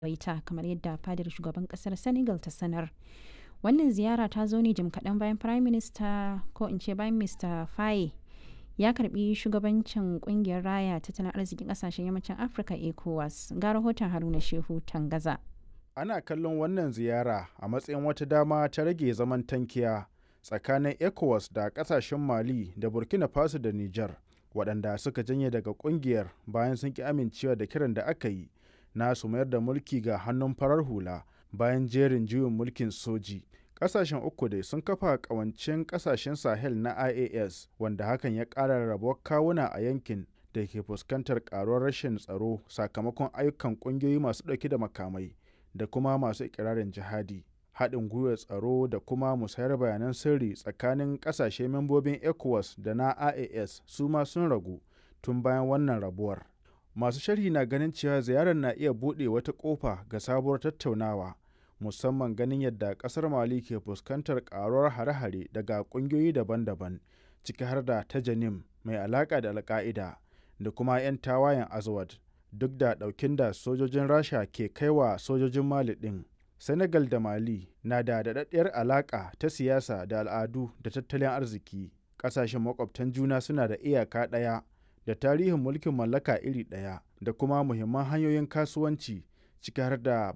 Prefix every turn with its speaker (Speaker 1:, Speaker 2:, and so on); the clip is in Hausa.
Speaker 1: waita kamar yadda fadar shugaban kasar senegal ta sanar wannan ziyara ta zo ne jim kaɗan bayan prime minister ko in ce bayan mr faye ya karbi shugabancin kungiyar raya tattalin arzikin kasashen yammacin afirka ecowas ga rahoton haruna shehu tangaza
Speaker 2: ana kallon wannan ziyara a matsayin wata dama ta rage zaman tankiya tsakanin ecowas da kasashen mali da burkina faso da niger waɗanda suka janye daga kungiyar bayan sun ki amincewa da kiran da aka yi na su mayar da mulki ga hannun farar hula bayan jerin juyin mulkin soji kasashen uku dai sun kafa kawancin kasashen sahel na ias wanda hakan ya ƙara rabuwar kawuna a yankin da ke fuskantar karuwar rashin tsaro sakamakon ayyukan ƙungiyoyi masu ɗauke da makamai da kuma masu ikirarin jihadi haɗin gwiwar tsaro da kuma musayar bayanan sirri tsakanin ƙasashe membobin ecowas da na ias su ma sun ragu tun bayan wannan rabuwar masu sharhi na ganin cewa ziyarar na iya buɗe wata ƙofa ga sabuwar tattaunawa musamman ganin yadda ƙasar mali ke fuskantar ƙaruwar hare-hare daga ƙungiyoyi daban-daban ciki har da ta janim mai alaƙa da alƙa'ida da kuma 'yan tawayen azawad duk da ɗaukin da sojojin rasha ke kaiwa sojojin mali ɗin senegal da mali na da daɗaɗɗiyar alaƙa ta siyasa da al'adu da tattalin arziki ƙasashen makwabtan juna suna da iyaka ɗaya da tarihin mulkin mallaka iri ɗaya da kuma muhimman hanyoyin kasuwanci ciki har da